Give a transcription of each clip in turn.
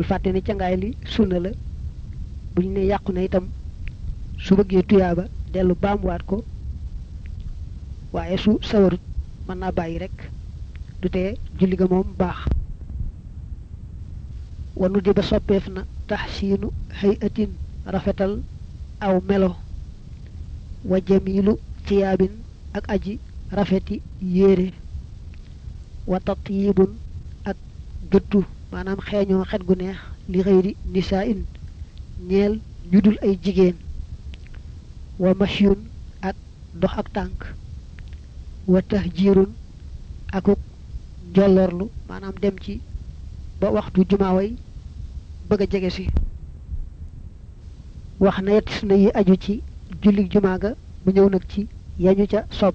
bul fàtte ni cangaay li sunna la bu ñu ne yàqu na itam su bëggee tuyaaba dellu baamuwaat ko waaye su sawarut mën naa bàyyi rek du tee julli ga moom baax wanu di ba soppeef na taxsiinu xëy atin rafetal aw melo wa jamilu ciyaabin ak aji rafeti yére wa tatyibun ak gëttu maanaam xeeñoo xet gu neex li xëyri nisaa in ñeel ñu dul ay jigéen wa mashyun ak dox ak tànk wa tahjirun akuk jollorlu maanaam dem ci ba waxtu jumaaway bëgg a jege si wax na yett na yi aju ci julli jumaa ga mu ñëw nag ci yañu ca sopp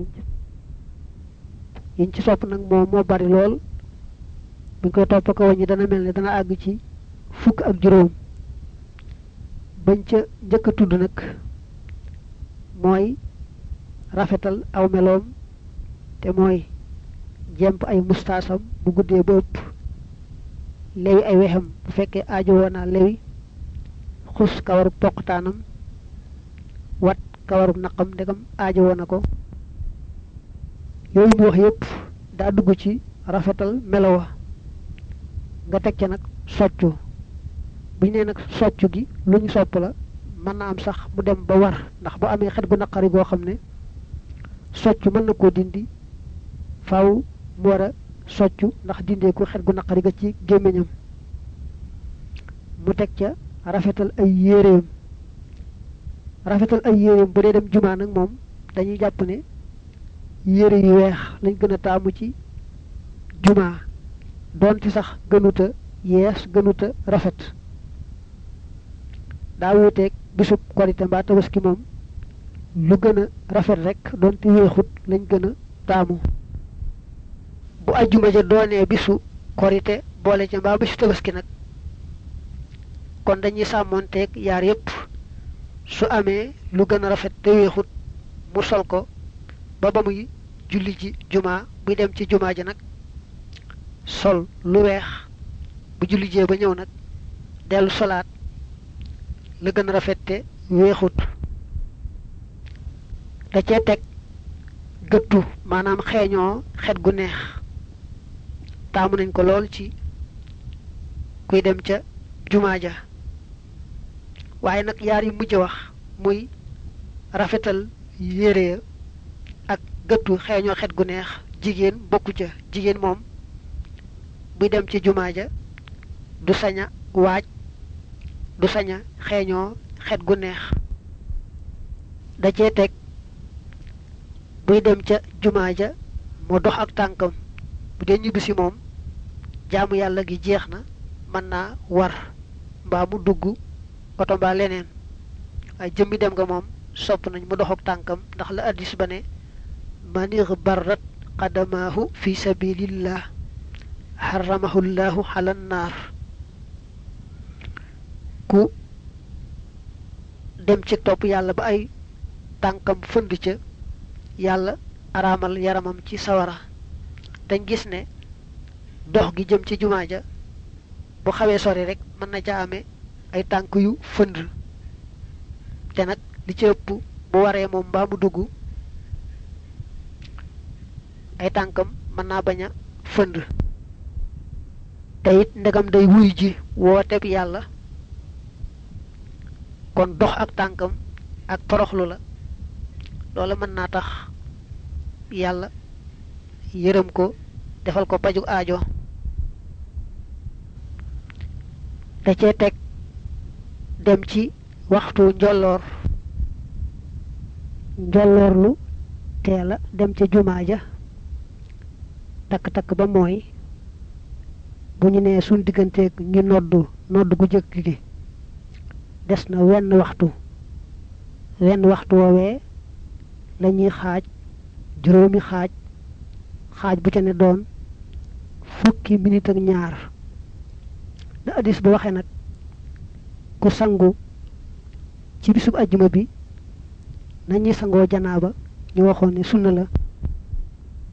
yiñ ci sopp nag moom moo bari lool buñ koy topp ko wàññi dana mel ne dana àgg ci fukk ak juróom bañ ca njëkk a tudd nag mooy rafetal aw meloom te mooy jemp ay mustaasam bu guddee ba ëpp lewi ay wexam bu fekkee aajo woonaa lewi xus kawaru poqtaanam wat kawaru naqam ndegam aajo woona ko yooyu mu wax yépp daa dugg ci rafetal melowa nga teg ca nag soccu bu ñu nee nag soccu gi lu ñu sopp la mën na am sax mu dem ba war ndax bu amee xet gu naqari goo xam ne soccu mën na koo dindi faaw mu war a soccu ndax dindee ko xet gu naqari ga ci gémmiñam mu teg ca rafetal ay yéreem rafetal ay yéreem bu dee dem jumaa nag moom dañuy jàpp ne yére yu weex lañ gën a taamu ci jumaa doonte sax gënuta yees gënuta rafet daa wuuteeg bisub korite mbaa tabaski moom lu gën a rafet rek doonte weexut lañ gën a taamu bu ajjuma ja doonee bisu korite boole ca mbaa bisu tabaski nag kon dañuy sàmmoonteeg yaar yépp su amee lu gën a rafet te weexut mu sol ko ba ba muy julli ji jumaa buy dem ci jumaa ja nag sol lu weex bu julli jee ba ñëw nag dellu solaat la gën a rafet te weexut da cee teg gëttu maanaam xeeñoo xet gu neex taamu nañ ko lool ci kuy dem ca jumaa ja waaye nag yaar yi mujj wax muy rafetal yére ya ak gëttu xeeñoo xet gu neex jigéen bokku ca jigéen moom buy dem ci jumaa ja du saña waaj du saña xeeñoo xet gu neex da cee teg buy dem ca jumaa ja mu dox ak tànkam bu dee ñibbisi moom jaamu yàlla gi jeex na mën naa war mbaa mu dugg oto mbaa leneen waaye jëmmi dem nga moom sopp nañ mu dox ak tànkam ndax la addis ba ne manir barrat qadamaahu fi sabilillah xaramahu llahu ala naar ku dem ci topp yàlla ba ay tànkam fënd ca yàlla araamal yaramam ci sawara dañ gis ne dox gi jëm ci jumaa ja bu xawee sori rek mën na ca amee ay tànk yu fënd te nag li ci ëpp bu waree moom mbaa mu dugg ay tànkam mën naa bañ a fënd te it ndegam day wuy ji wooteeb yàlla kon dox ak tànkam ak toroxlu la loola mën naa tax yàlla yërëm ko defal ko paju aajo da cee teg dem ci waxtu njolloor njolloorlu teela dem ca jumaa ja takk-takk ba mooy bu ñu nee suñ digganteeg ñu noddu nodd gu jëkk gi des na wenn waxtu wenn waxtu woowee lañuy xaaj juróomi xaaj xaaj bu ca ne doon fukki minit ak ñaar da addis ba waxee nag ku sangu ci bisub ajjuma bi nañuy sangoo janaaba ñu waxoon ne sunna la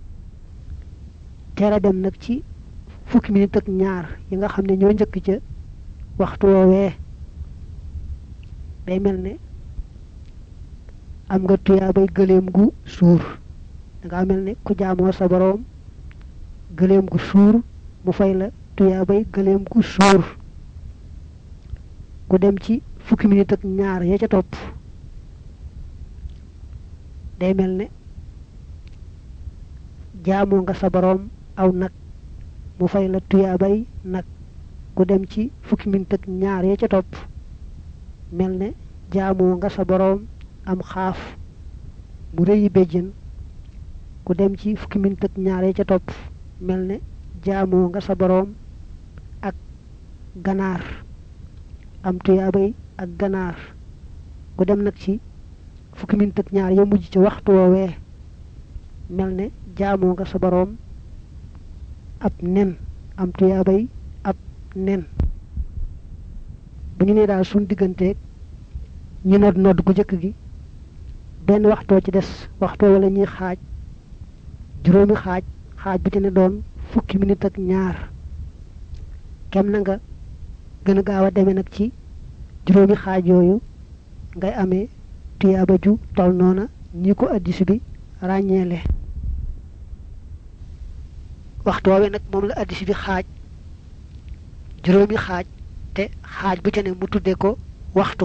teel a dem nag ci fukki minit ak ñaar yi nga xam ne ñoo njëkk ca waxtu woowee day mel ne am nga tuyaabay gëléem gu suur danga mel ne ku jaamoo sa boroom gëléem gu suur mu fay la tuyaabay gëléem gu suur ku dem ci fukki minute ak ñaar ya ca topp day mel ne jaamoo nga sa boroom aw nag mu fay la tuyaabay nag ku dem ci fukki minute ak ñaar ya ca topp mel ne jaamoo nga sa boroom am xaaf mu rëyi béjjën ku dem ci fukki minute ak ñaar ya ca topp mel ne jaamoo nga sa boroom ak ganaar am tuyaabay ak ganaar ku dem nag ci fukki minute ak ñaar ya mujj ci waxtu woowee mel ne jaamoo nga sa boroom ab nen am tuyaabay ab nen bu ñu nee daal suñ digganteeg ñu nodd nodd gu jëkk gi benn waxtoo ci des waxtoo wala ñuy xaaj juróomi xaaj xaaj bu ci ne doon fukki minute ak ñaar kem na nga gën a gaaw a demee nag ci juróomi xaaj yooyu ngay amee tuyaaba ju tol noona ñi ko addis bi ràññeele waxtu woowee nag moom la addis bi xaaj juróomi xaaj te xaaj bu ca ne mu tudde ko waxtu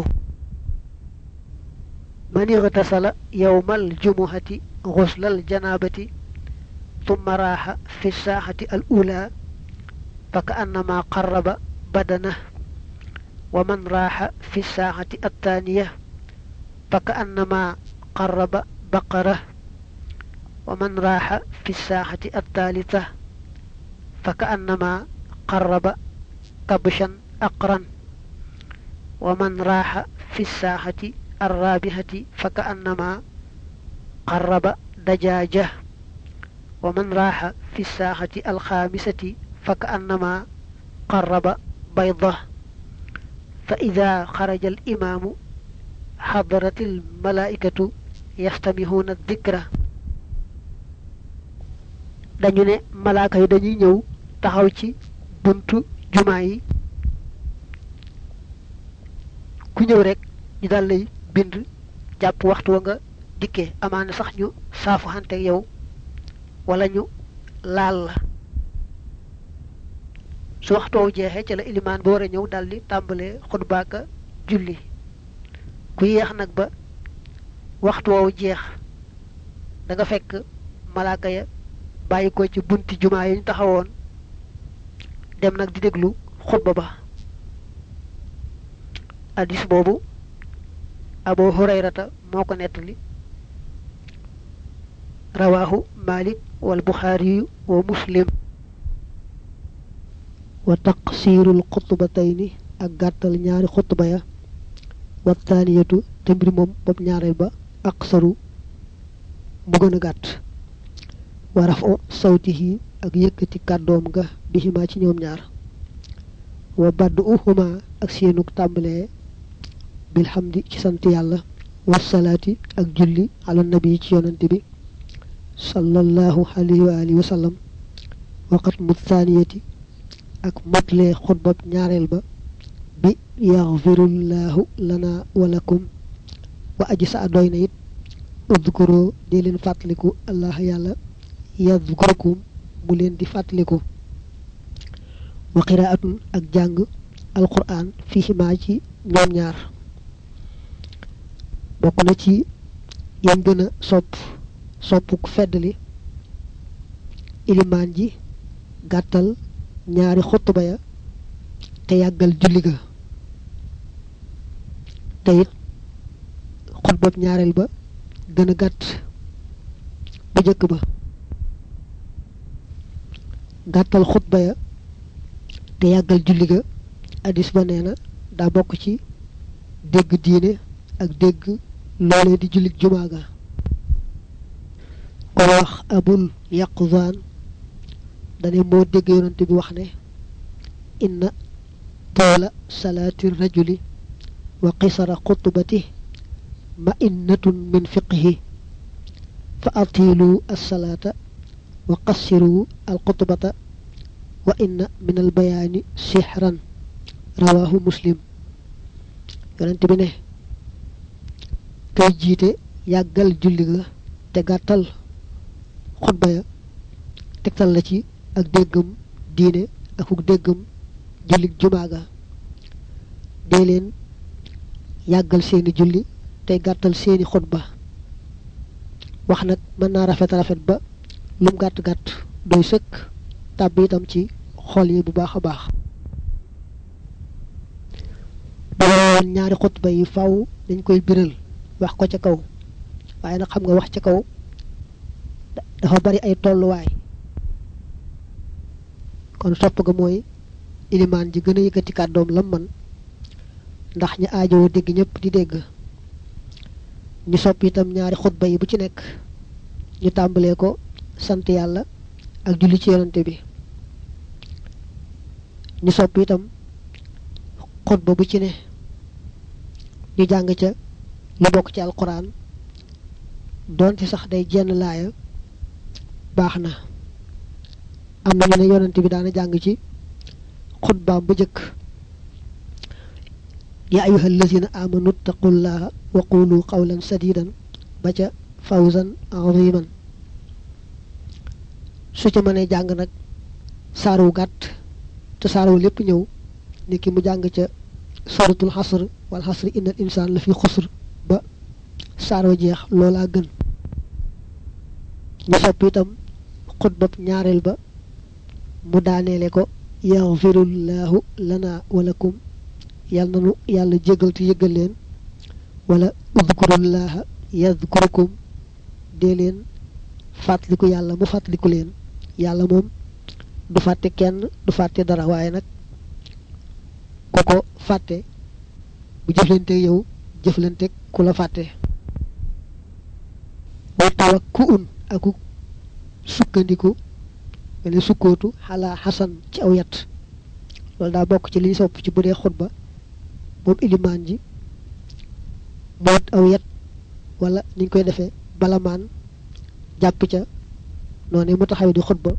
man ightasala yawmal jumuhati ghuslal janabati thumma raaxa fi saaxati al ula fa ka annama qarraba badana wa man raaxa fi saaxati attaaniya fa ka annama qarraba baqara wa man raaxa fi saaxati attaalitha fa ka annama qarraba kabshan aqran wa man raaxa fi saaxati الرابحة فكأنما قرب دجاجة ومن راح في الساحة الخامسة فكأنما قرب بيضة فإذا خرج الإمام حضرت الملائكة يستمعون الذكر dañu ne malaaka yi dañuy ñëw taxaw ci buntu jumaa yi ku ñëw rek ñu dal lay bind jàpp waxtu wa nga dikkee amaana sax ñu saafu xante yow wala ñu laal la su waxtoowu jeexee ca la ilimaan ba war a ñëw daldi tàmbalee xutbaaka julli ku yéex nag ba waxtu woowu jeex da nga fekk malaaka ya bàyyi ko ci bunti jumaa yi ñu taxawoon dem nag di déglu xutba ba addis boobu abu hurayrata moo ko nettali rawaahu malik wal buxaariyu wa muslim wa taqsiirul xutbatayni ak gàttal ñaari xutba ya wa taaniyatu te mbir moom bopp ñaareel ba aqsaru mu gën a gàtt wa rafo sawtihi ak yëkkati kàddoom nga bihimaa ci ñoom ñaar wa badd uhuma ak seenuk tàmbalee bilhamdi ci sant yàlla wasalaati ak julli ala nabi ci yonante bi sallallahu alayhi wa alihi wa sallam waqat mu thaniyati ak motlee xutbab ñaareel ba bi yaxfirullahu lana walakum wa aji sa a doy na it udkuroo di leen fàttaliku allah yàlla yadkurukum mu leen di fàttaliku wa qiraatun ak jàng alquran fihimaa ci ñoom ñaar bokk na ci yéen gën a sopp sopp ku feddali ilimaan ji gàttal ñaari xutba ya te yàggal julli ga te it xutbab ñaareel ba gën a gàtt ba jëkk ba gàttal xutba ya te yàggal julli ga addis ba nee na daa bokk ci dégg diine ak dégg loolee di jullit jumaa ga ko wax abul yaqzaan dane moo dégg yonante bi wax ne inna toola salaati rajuli wa qisara xutbati ma innatun min fiqhi fa atilu alsalaata wa qassiru alxutbata wa inna min albayaani sixran rawaahu muslim yonent bi ne kay jiite yàggal julli ga te gàttal xutba ya tegtal la ci ak déggam diine akuk déggam julli jumaa ga dee leen yàggal seeni julli tey gàttal seeni xutba wax nag mën naa rafet rafet ba lum gàtt gàtt doy sëkk tàbb itam ci xol yi bu baax a baax woon ñaari xutba yi faw dañ koy biral wax ko ca kaw waaye nag xam nga wax ca kaw dafa bari ay tolluwaay kon sopp ga mooy ilimaan ji gën a yëkkati kàddoom lam man ndax ñi aajowoo dégg ñëpp di dégg ñu sopp itam ñaari xutba yi bu ci nekk ñu tàmbalee ko sant yàlla ak julli ci yonante bi ñu sopp itam xutba bu ci ne ñu jàng ca lu bokk ci alquran doonte sax day jenn laaya baax na am na ñu ne yonante bi daana jàng ci xutbaam bu jëkk yaa ayuha allazina amanu taqullaha wa qulu qawlan sadidan ba ca fawzan aziman su ca mënee jàng nag saaru gàtt te saaru lépp ñëw ni ki mu jàng ca suratul xasr wal xasr innal insaan la fi xusr ba saaroo jeex loolaa gën ñu sopp itam xutbab ñaareel ba mu daaneele ko yaxfirullahu lana walakum yàlla nanu yàlla jégal te yëgal leen wala udkurullaha yadkurukum dee leen fàttaliku yàlla mu fàttaliku leen yàlla moom du fàtte kenn du fàtte dara waaye nag ko ko fàtte bu jëflanteeg yow jëflanteeg ku la fàtte wa tawakku un aku sukkandiku mene sukkootu xalaa xasan ci aw yat loolu daa bokk ci liy sopp ci bu dee xutba moom ilimaan ji moot aw yat wala niñ koy defee balamaan jàpp ca noonu mu taxaw di xutba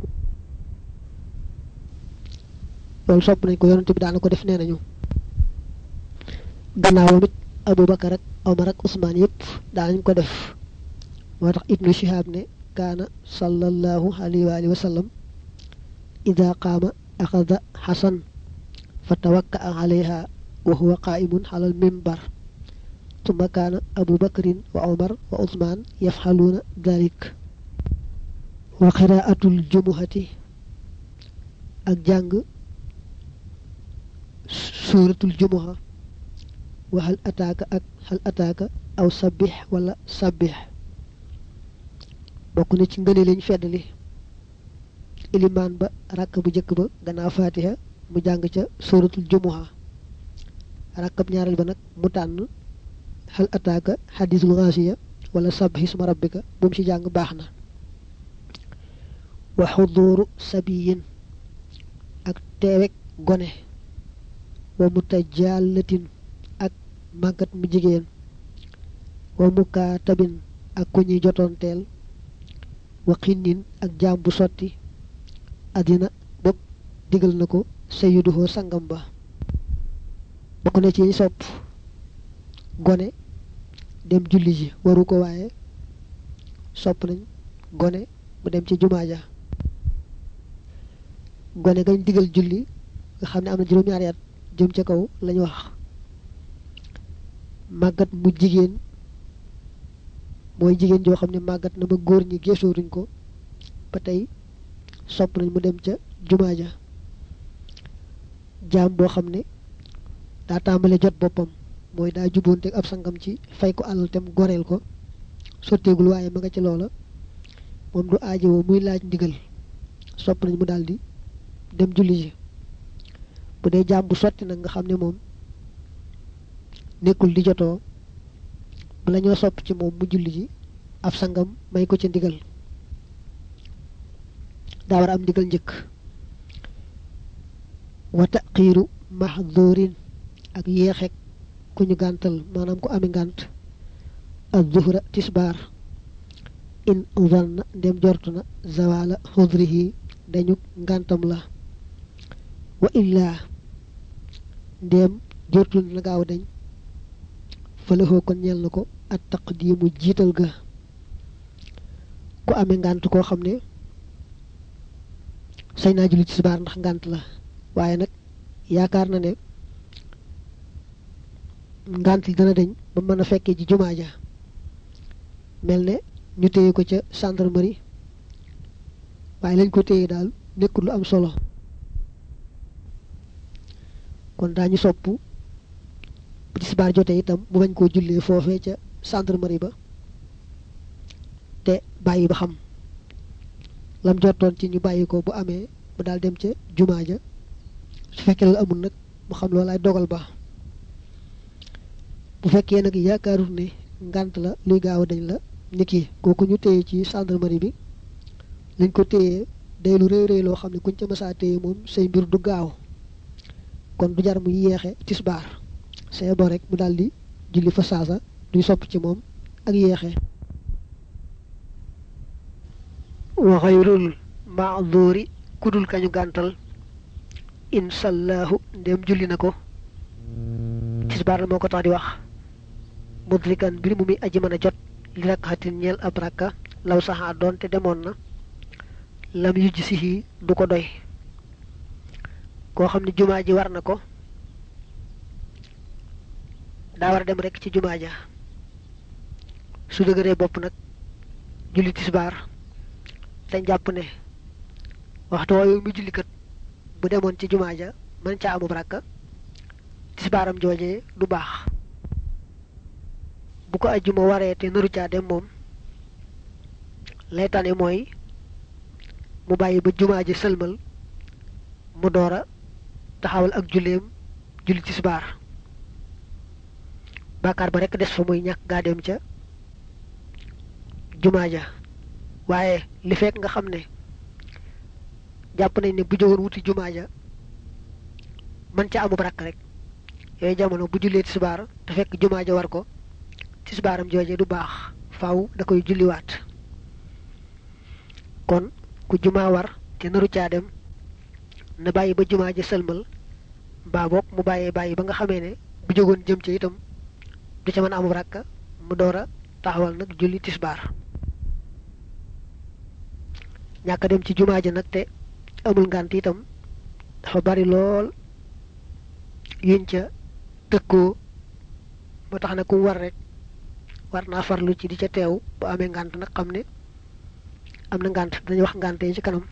loolu sopp nañ ko yonante bi daana ko def nee nañu gannaawam it abubakar ak omar ak usmaan yépp daanañ ko def moo tax ibnu shihab ne kaana sallallahu alayhi wa alihi wa sallam ida qaama axada xasan fa tawakkaa alayha wa huwa qaa'imun ala almimbar ثم كان أبو بكر وعمر وعثمان يفعلون ذلك وقراءة الجمعة الجنگ سورة الجمعة وهل أتاك أك هل أتاك أو سبح ولا سبح bokku na ci ngëne lañ feddali ilimaan ba rakk bu jëkk ba gannaaw fatiha mu jàng ca suratul jumuha rakkab ñaareel ba nag mu tànn hal ataaka xadisul xaasiya wala sabhi suma rabbika bu mu ci jàng baax na wa xuduuru sabiyin ak teewek gone wa mutajallatin ak màggat mu jigéen wa mukaatabin ak ku ñuy jotoonteel wa xinnin ak jaam bu sotti àddina bopp digal na ko sayyiduhoo sangam ba bokk na ci sopp gone dem julli ji waru ko waaye sopp nañ gone mu dem ci jumaa ja gone gañ digal julli nga xam ne am na juróom-ñaari at jëm ca kaw lañu wax màggat mu jigéen mooy jigéen joo xam ne màggat na ba góor ñi geesooruñ ko ba tey sopp nañ mu dem ca jumaa ja jaam boo xam ne daa tàmbale jot boppam mooy daa juboonte ab sangam ci fay ko alal tem goreel ko sotteegul waaye ma nga ci loola moom du aajowoo muy laaj ndigal sopp nañ mu daldi dem julli ji bu dee jaam bu sotti nag nga xam ne moom nekkul di jotoo bala ñoo sopp ci moom mu julli ji ab sangam may ko ci ndigal daa war a am ndigal njëkk wa taqiiru mahdurin ak yéexek ku ñu gàntal maanaam ku ami ngànt ak zuhra tisbaar in zanna ndem jortu na zawala xudrihi dañu ngàntam la wa illaa ndéem jortul la gaaw dañ fëlëxoo kon ñeel na ko at taqdiimu jiital ga ku amee ngànt koo xam ne sañ naa julli tisbaar ndax ngànt la waaye nag yaakaar na ne ngànt li dana deñ ba mën a fekkee ji jumaa ja mel ne ñu téye ko ca gendarmerie waaye lañ ko téye daal nekkul lu am solo kon daañu sopp bu tisbaar jotee itam mu bañ koo jullee foofee ca gendarmerie ba te bàyyi ba xam lam jottoon ci ñu bàyyi ko bu amee mu daal dem ca jumaa ja su fekkee loolu amul nag mu xam loolu ay dogal ba bu fekkee nag yaakaarul ne ngànt la luy gaaw dañ la niki kooku ñu téye ci gendarmerie bi lañ ko téye day lu rëy rëy loo xam ne kuñ ca masaa téye moom say mbir du gaaw kon du jar mu yeexe tisbaar say bo rek mu daal di julli fa saasa duy sopp ci moom ak yeexe wa xayrul maaduri kudul kañu gàntal insallaahu ndem julli na ko tisbaar la moo ko tax di wax mudrikan mbir mu muy aji mën a jot li rakkatin ñeel ab rakka law saxaa doon te demoon na lam yujj si du ko doy koo xam ne jumaa ji war na ko daa war a dem rek ci jumaa ja su dëgëree bopp nag julli tisbaar dañ jàpp ne waxtu woowu mu jullikat bu demoon ci jumaa ja mën ca amub rakka tisbaaram joojee du baax bu ko ajjuma waree te naru caa dem moom lay tane mooy mu bàyyi ba jumaa ji sëlmal mu door a taxawal ak julleem julli tisbaar bàkkaar ba rekk des fa muy ñàkk gaa dem ca jumaa ja waaye li fekk nga xam ne jàpp nañ ne bu jógoon wuti jumaa ja mën ca amub rakk rek yooyu jamono bu jullee tisbaar te fekk jumaa ja war ko tisbaaram jooje du baax faaw da koy julliwaat kon ku jumaa war te naru caa dem na bàyyi ba jumaa ja sëlmal mbaa boog mu bàyyee bàyyi ba nga xamee ne bu jógoon jëm ca itam du ca mën a amub rakka mu door a taxawal nag julli tisbaar ñàkk dem ci jumaa ja nag te amul ngànt itam dafa bari lool yuñ ca tëkkoo ba tax na ku war rek war naa farlu ci di ca teew bu amee ngànt nag xam ne am na ngànt dañuy wax ngànt yi ci kanam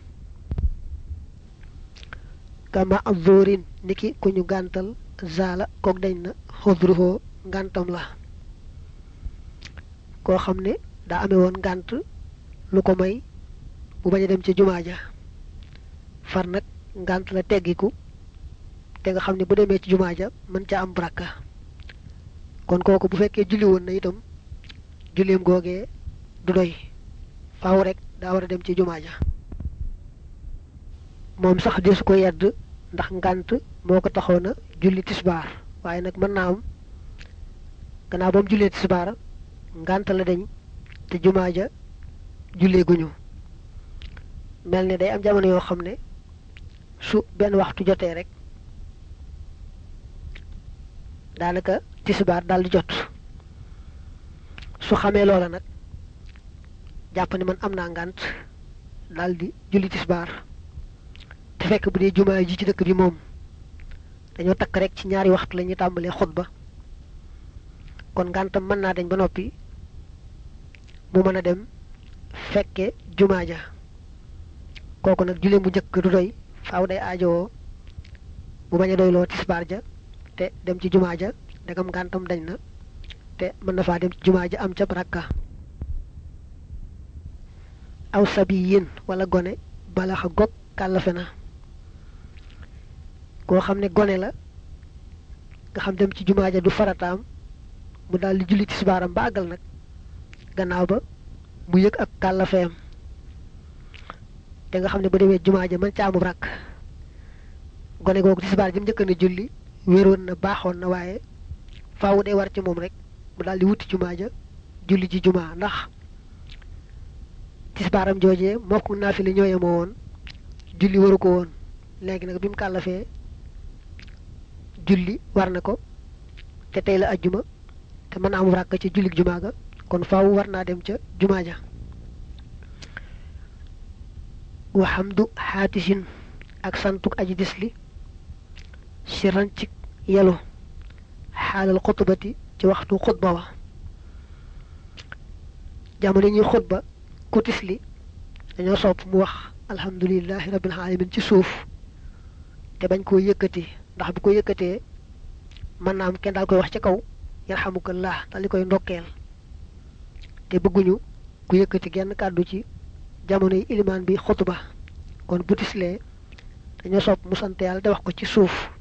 kama azorin niki ku ñu gàntal zaala kook dañ na xodruhoo ngàntam la koo xam ne daa amee woon ngànt lu ko may bu bañ a dem ci jumaa ja far nag ngànt la teggiku te nga xam ne bu demee ci jumaa ja mën ca am baraka kon kooku bu fekkee julli woon na itam julleem googee du doy faaw rek daa war a dem ci jumaa ja moom sax desu ko yedd ndax ngànt moo ko taxoon a julli tisbaar waaye nag mën naa am gannaaw ba mu jullee tisbaar ngànt la deñ te jumaa ja jullee guñu mel ne day am jamono yoo xam ne su benn waxtu jotee rek daanaka tisbaar daal di jot su xamee loola nag jàpp ne man am naa ngànt daal di julli tisbaar te fekk bu dee jumaa ji ci dëkk bi moom dañoo takk rek ci ñaari waxtu la ñuy tàmbalee xutba kon ngàntam mën naa dañ ba noppi mu mën a dem fekke jumaa ja kooku nag julleem bu njëkk du doy faaw day aajowoo bu bañ a doyloo tisbaar ja te dem ci jumaa ja ndegam ngàntam dañ na te mën na faa dem ci jumaa ja am ca rakka aw sabiyin wala gone balaxa gog kàllafe na koo xam ne gone la nga xam dem ci jumaa ja du farataam mu daal di julli tisbaaram ba àggal nag gannaaw ba mu yëg ak kàllafeem te nga xam ne bu demee jumaa ja mën ca amub rakk gone googu tisbaar ji mu njëkk na julli wéeroon na baaxoon na waaye faawu day war ci moom rek mu daal di wuti jumaa ja julli ji jumaa ndax tisbaaram joojee moo ko naa fi li ñooye moo woon julli waru ko woon léegi nag bi mu kàllafee julli war na ko te tey la ajjuma te mën a am ràkk ca jullik jumaa ga kon faaw war naa dem ca jumaa ja waxamdu xaatisin ak santuk aji disli siran ci yelu xaalal xutbati ci waxtu xutba wa jamono ñuy xutba ku tisli dañoo sopp mu wax alhamdulilahi rabbil alamin ci suuf te bañ koo yëkkati ndax bu ko yëkkatee mën naa am kenn daal koy wax ci kaw yarhamukallah daal di koy ndokkeel te bëgguñu ku yëkkati genn kàddu ci jamono yi ilimaan bi xutba kon bu tislee dañoo sopp mu sant yàlla te wax ko ci suuf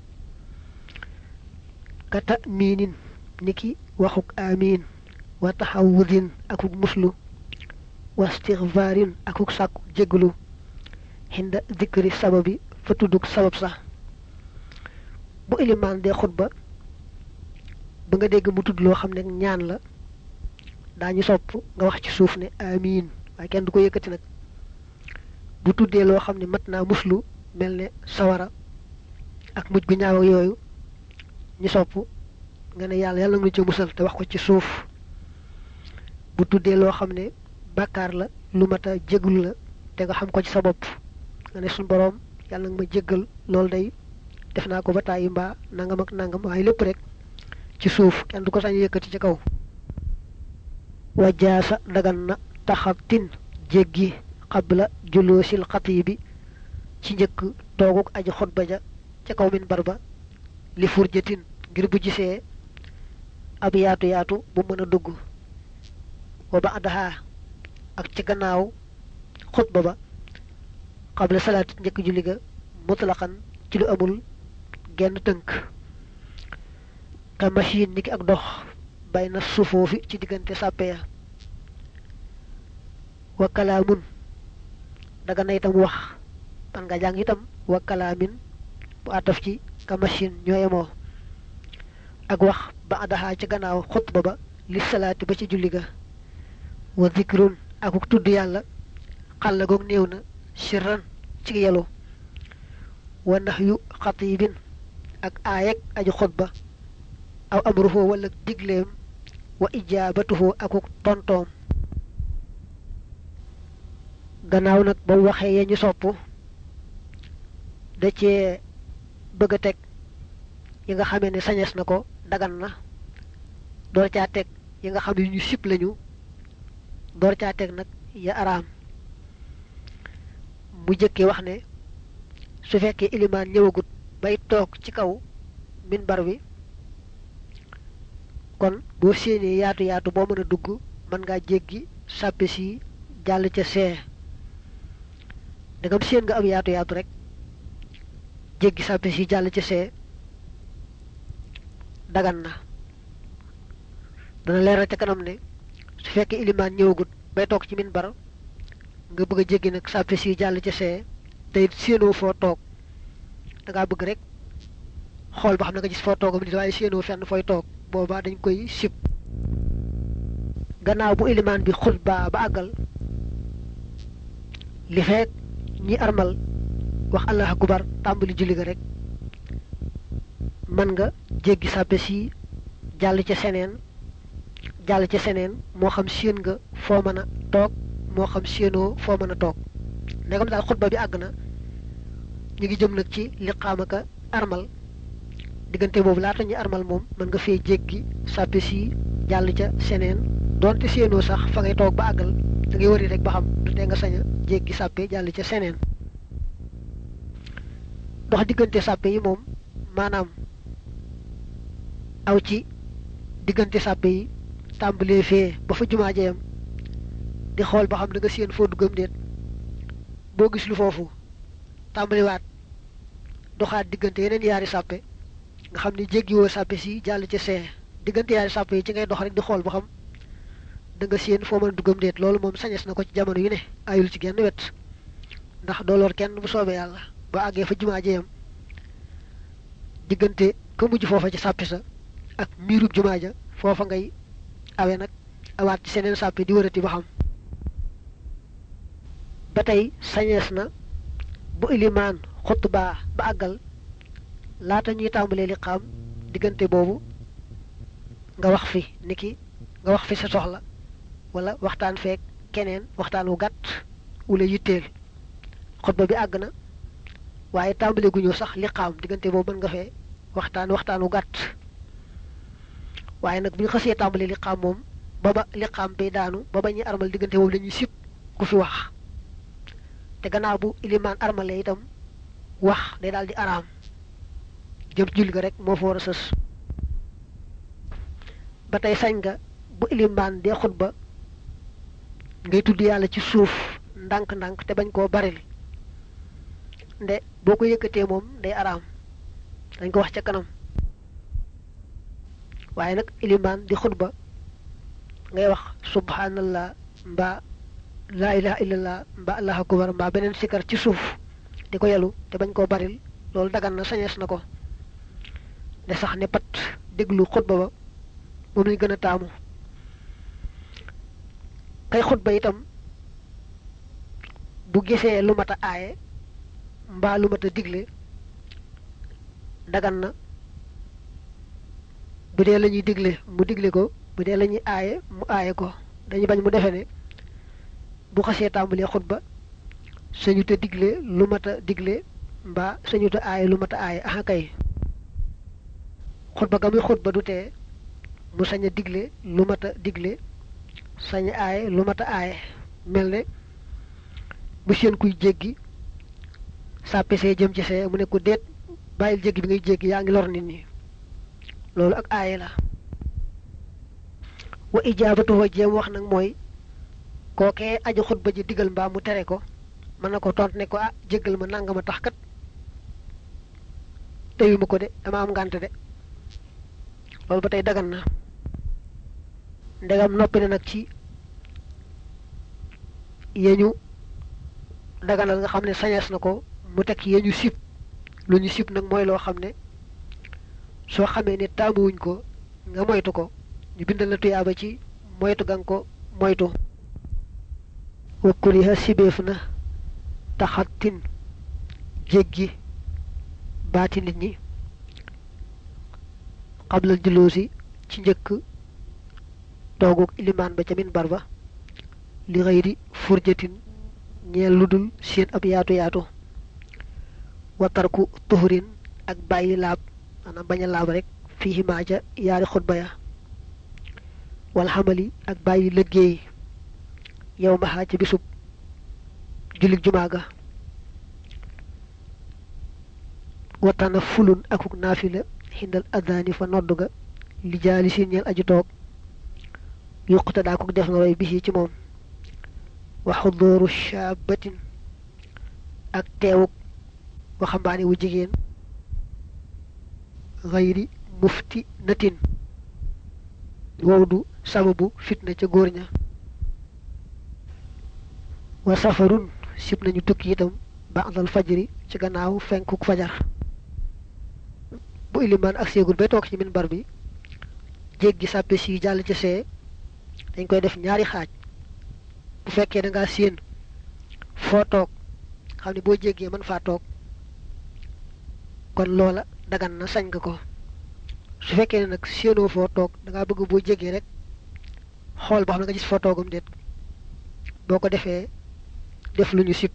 kata miinin niki waxuk amiin wa taxawudin akuk muslu wa stigfaarin akuk sàkku jéglu xinda dikri sababi fa tudduk sabab sax bu ilimaan dee xutba ba nga dégg mu tudd loo xam ne ñaan la daañu sopp nga wax ci suuf ne amiin waaye kenn du ko yëkkati nag bu tuddee loo xam ne mat naa muslu mel ne sawara ak mujj gu ñaaw yooyu ñu sopp nga ne yàlla yàlla nga ci musal te wax ko ci suuf bu tuddee loo xam ne bàkkaar la lu mat a jéglu la te nga xam ko ci sa bopp nga ne suñ boroom yàlla nga ma jéggal loolu day def naa ko ba tàyyi mbaa nangam ak nangam waaye lépp rek ci suuf kenn du ko sañ yëkkati ci kaw wajaasa dagan na taxatin jéggi xabla juloosil xatiibi ci njëkk tooguk aji xutba ja ca kaw min barba li furjatin ngir bu gisee ab yaatu yaatu bu mën a dugg wa ba adaha ak ci gannaaw xutba ba xabla salaat njëkk julli ga mutlaqan ci lu amul genn tënk ka machine niki ak dox bay na sufoofi ci diggante sàppe ya wa kalaamun daga na itam wax man nga jàng itam wa kalaamin bu ataf ci ka machine ñoo yemoo ak wax ba adaxaa ci gannaaw xutba ba li salaati ba ci julli ga wa zikrun akuk tudd yàlla xàlla goog néew na sirran ci yelu wa nax yu xatibin ak aayeg aji xutba aw amruhu wala digleem wa ijaabatuhu akuk tontoom gannaaw nag ba mu waxee ya ñu sopp da cee bëgg a teg yi nga xamee ne sañes na ko dagan na door caa teg yi nga xam ne ñu sib lañu door caa teg nag ya araam mu jëkkee wax ne su fekkee ilimaan ñëwagut bay toog ci kaw minbar wi kon boo séenee yaatu yaatu boo mën a dugg mën ngaa jéggi sàppe si jàll ca see dangam séen nga am yaatu yaatu rek jéggi sàppe si jàll ca see dagan na dana leeral ca kanam ne su fekkee ilimaan ñëwagut bay toog ci minbar nga bëgg a jéggi nag sàppe si jàll ca see te it séenoo foo toog dangaa bëgg rek xool ba xam ne nga gis foo toogam nit waaye séenoo fenn fooy toog boobaa dañ koy sib gannaaw bu ilimaan bi xutba ba àggal li fekk ñi armal wax allah akubar tàmbali julli ga rek mën nga jéggi sàppe si jàll ca seneen jàll ca seneen moo xam séen nga foo mën a toog moo xam séenoo foo mën a toog ndegam daal xutba bi àgg na ñu ngi jëm nag ci liqaamaka armal diggante boobu laata ñu armal moom mën nga fee jéggi sàppe si jàll ca seneen doonte séenoo sax fa ngay toog ba àggal da ngay wari rek ba xam du tee nga sañ a jéggi sàppe jàll ca seneen dox diggante sàppe yi moom maanaam aw ci diggante sàppe yi tàmbalee fee ba fa jumaa jeyam di xool ba xam da nga séen foo duggam déet boo gis lu foofu tàmbaliwaat doxaat diggante yeneen yaari sàppe nga xam ne jéggiwoo sàppe si jàll ca see diggante yaari sàppe yi ci ngay dox rek di xool ba xam da nga séen foo mën a duggam déet loolu moom sañes na ko ci jamono yu ne ayul ci genn wet ndax dooloor kenn bu soobee yàlla ba àggee fa jumaa jeyam diggante ka mujj foofa ci sàppi sa ak miirub jumaa ja foofa ngay awe nag awaat ci seneen sàppi di wërati ba xam ba tey sañees na bu ilimaan xutbaa ba àggal laata ñuy tàmbalee li xaam diggante boobu nga wax fi niki nga wax fi sa soxla wala waxtaan feek keneen waxtaan wu gàtt wala yitteel xutba bi àgg na waaye tàmbale gu ñëw sax li xaam diggante boobu mën nga fee waxtaan waxtaan wu gàtt waaye nag bu ñu xasee tàmbale li xaam moom ba ba li xaam bay daanu ba ba ñuy armal diggante boobu la ñuy sib ku fi wax te gannaaw bu ilimaan armale itam wax day daal di araam jëm julli ga rek moo fa war a sës ba tey sañ nga bu ilimaan dee xutba ngay tudd yàlla ci suuf ndànk-ndànk te bañ koo baril nde boo ko yëkkatee moom day araam dañ ko wax ca kanam waaye nag ilimaan di xutba ngay wax subhanallah mbaa laa ilaha illallah mbaa allahu akbar mbaa beneen sikar ci suuf di ko yelu te bañ koo baril loolu dagan na sañees na ko de sax ne pat déglu xutba ba moom lañ gën a taamu kay xutba itam bu gisee lu mat a aaye mbaa lu mat a digle dagan na bu dee la ñuy digle mu digle ko bu dee la ñuy aaye mu aaye ko dañuy bañ mu defe ne bu xasee tàmbalee xutba sañu te digle lu mat a digle mbaa sañu te aaye lu mat a aaye aha kay xutba ga muy xutba du tee mu sañ a digle lu mat a digle sañ a aaye lu mat a aaye mel ne bu seen kuy jéggi sàppe see jëm ci see mu ne ko déet bàyyil jéggi bi ngay jéggi yaa ngi lor nit ñi loolu ak aaye la wa ijaabatuhu jéem wax nag mooy kookee aji xutba ji digal mbaa mu tere ko mën na ko tont ne ko ah jéggal ma nangama tax kat teyuma ko de dama am ngànt de loolu ba tey dagan na ndegam noppi na nag ci yeñu daganal nga xam ne sañees na ko mu teg yeñu sib lu ñu sib nag mooy loo xam ne soo xamee ne taamuwuñ ko nga moytu ko ñu bindal la tuyaaba ci moytu ga nga ko moytu wakkuriha sibeef na taxatin jéggi baati nit ñi xablal juloosi ci njëkk tooguk ilimaan ba ca minbar ba li xëyri furjatin ñeel lu dul seen ab yaatu yaatu watarku tuhurin ak bàyyi laab maanaam bañ a laab rek fii maa ca yaari xutba ya wal xamali ak bàyyi liggéey yow maxaa ca bisub jullit jumaa ga watana fulun akuk naafila xindal addaani fa nodd ga li jaali si ñeel aju toog yuqta daa ko def nga roy bisi ci moom wa xudooru shaabatin ak teewuk waxambaane wu jigéen xayri mufti natin wow du sababu fitna ca góor ña wa safarun sib nañu tukki itam ba'dal fajri ci gannaaw fenkuk fajar bu ilimaan ak seegul bay toog ci minbar bi jéggi sàppe si jàll ci see dañ koy def ñaari xaaj bu fekkee da ngaa séen foo toog xam ne boo jéggee mën faa toog kon loola dagan na sañ nga ko su fekkee ne nag séenoo foo toog da ngaa bëgg boo jéggee rek xool ba xam ne nga gis foo toogam déet boo ko defee def lu ñu sib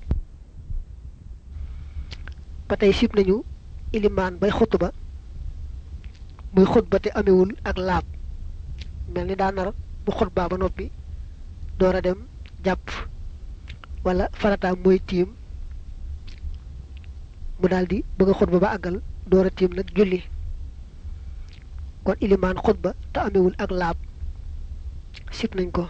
ba tey sib nañu ilimaan bay xutba muy xutba te amewul ak laab mel ni daa nar bu xutbaa ba noppi door a dem jàpp wala farataam mooy tiim mu daldi bëgg a xutba ba àggal door a tiim nag julli kon ilimaan xutba te amewul ak laab sib nañ ko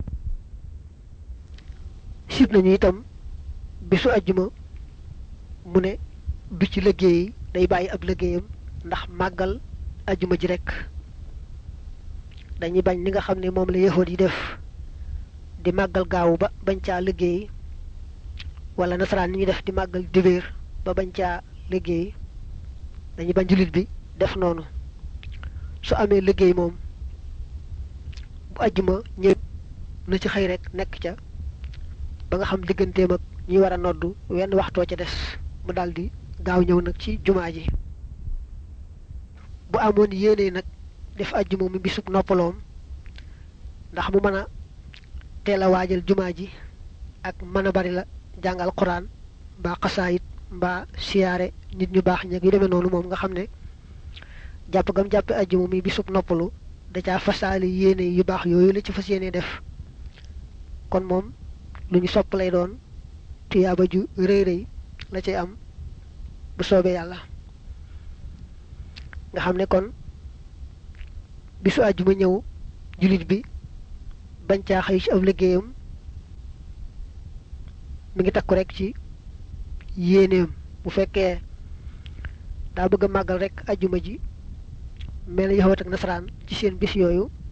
sib nañu itam bisu ajjuma mu ne du ci liggéey day bàyyi ab liggéeyam ndax màggal ajjuma ji rekk dañuy bañ li nga xam ne moom la yahood yi def di màggal gaawu ba bañ caa liggéey wala nasaraan ni ñuy def di màggal dibéer ba bañ caa liggéey dañuy bañ jullit bi def noonu su amee liggéey moom bu ajjuma ñëpp na ci xëy rek nekk ca ba nga xam digganteem ak ñi war a noddu wenn waxtoo ca des mu daldi gaaw ñëw nag ci jumaa ji bu amoon yéene nag def ajjuma mi bisub noppaloom ndax mu mën a teel a waajal jumaa ji ak mën a bari la jàngal quran mbaa xasaayit mbaa siyaare nit ñu baax ñeg yu demee noonu moom nga xam ne jàpp gam jàppe ajjuma mi bisub noppalu da caa fasaali yéene yu baax yooyu la ci fas yéene def kon moom lu ñu sopp lay doon tuyaaba ju rëy rëy la cay am bu soobee yàlla nga xam ne kon bisu àjjuma ñëw jullit bi bañ caa xëy ci ab liggéeyam mi ngi takku rek ci yéeneem bu fekkee daa bëgg a màggal rek àjjuma ji mel yahut ak nasaraan ci seen bis yooyu